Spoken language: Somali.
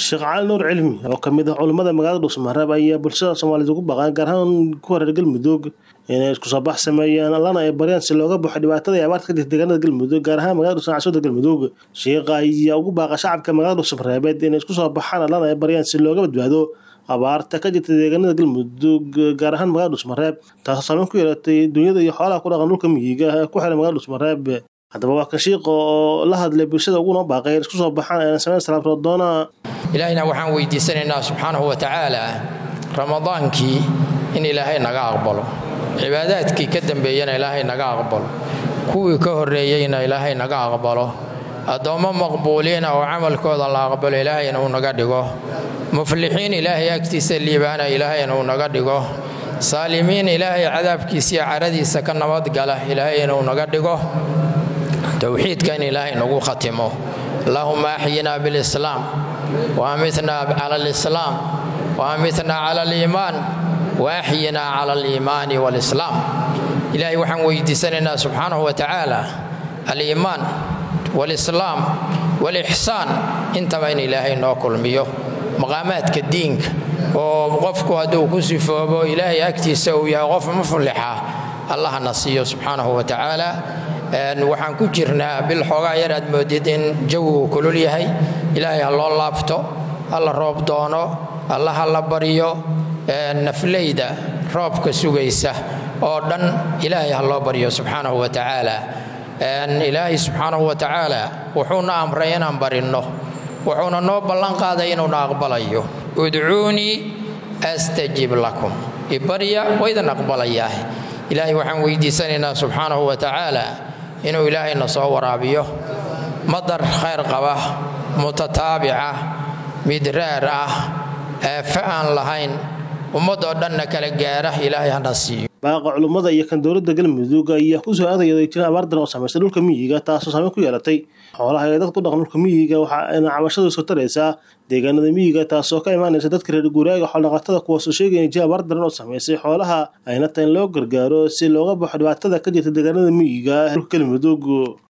sheekh cali nuur cilmi oo kamid ah culimmada magaalada dhuusmareeb ayaa bulshada soomaaliyed ugu baqaan gaar ahaan kuwa reer galmudug inay isku soo bax sameeyaan allana ay baryaan si looga baxo dhibaatada iyo abaarta ka jirta deegaanada galmudug gaar ahaan magaalada dhuusmareeb caasimada galmudug sheekha ayaa ugu baaqa shacabka magaalada dhuusmareebeed inay isku soo baxaan allana ay baryaan si looga badbaado abaarta ka jirta deegaanada galmudug gaar ahaan magaalada dhuusmareeb taasoo saameyn ku yeelatay dunyada iyo xoolaha ku dhaqan dhulka miyiga ee ku xiran magaalada dhuusmareeb haddaba waa kan shiiqa oo la hadlay bulshada uguna baaqay isku soo baxaan ayna sameyn salaabtoo doona ilaahayna waxaan weydiisanaynaa subxaanahu wa tacaala ramadaankii in ilaahay naga aqbalo cibaadaadkii ka dambeeyana ilaahay naga aqbalo kuwii ka horreeyeyna ilaahay naga aqbalo addoommo maqbuuliina oo camalkooda la aqbalo ilaahayna uu naga dhigo muflixiin ilaahay agtiisa liibaana ilaahayna uu naga dhigo saalimiin ilaahay cadaabkiisiiyo caradiisa ka nabadgala ilaahayna uu naga dhigo towxiidka in ilaahay nagu khatimo allahuma axyinaa bilislaam waamitnaa cala alislaam waamitnaa cala aliimaan waaxyinaa cala aliimaani waalislaam ilaahay waxaan weydiisanaynaa subxaanahu wa tacaala aliimaan waalislaam waalixsaan intaba in ilaahay noo kulmiyo maqaamaadka diinka oo qofku hadduu ku sifoobo ilaahay agtiisa uu yahay qof muflixa allahna siiyo subxaanahu wa tacaala waxaan ku jirnaa bil xoogaa yar aad moodid in jawigu kulul yahay ilaahay ha loo laabto ha la roob doono alla ha la baryo nafleyda roobka sugaysa oo dhan ilaahay ha loo baryo subxaanahu wa tacaala ilaahay subxaanahu wa tacaala wuxuuna amray inaan barinno wuxuuna noo ballan qaaday inuuna aqbalayo udcuunii astajib lakum ibarya waydan aqbalayaah ilaahay waxaan weydiisanaynaa subxaanahu wa tacaala inuu ilaahayna soo waraabiyo madar khayr qaba mutataabica midraar ah eefe aan lahayn ummadoo dhanna kala gaara ilaahay hana siiyo baaqa culummada iyo kan dowladda galmudug ayaa kusoo aadayay jira abaar daran oo samaystay dhulka miyiga taasoo saameyn ku yeelatay xoolaha ee dadka ku dhaqan dhulka miyiga waxaayna cabashadu soo taraysaa deegaanada miyiga taasoo ka imaanaysa dadka reer guuraaga xoolodhaqatada kuwaasoo sheegaya jira abaar daran oo samaysay xoolaha ayna tahay in loo gargaaro si looga baxo dhibaatada ka jirta deegaanada miyiga dhulka galmudug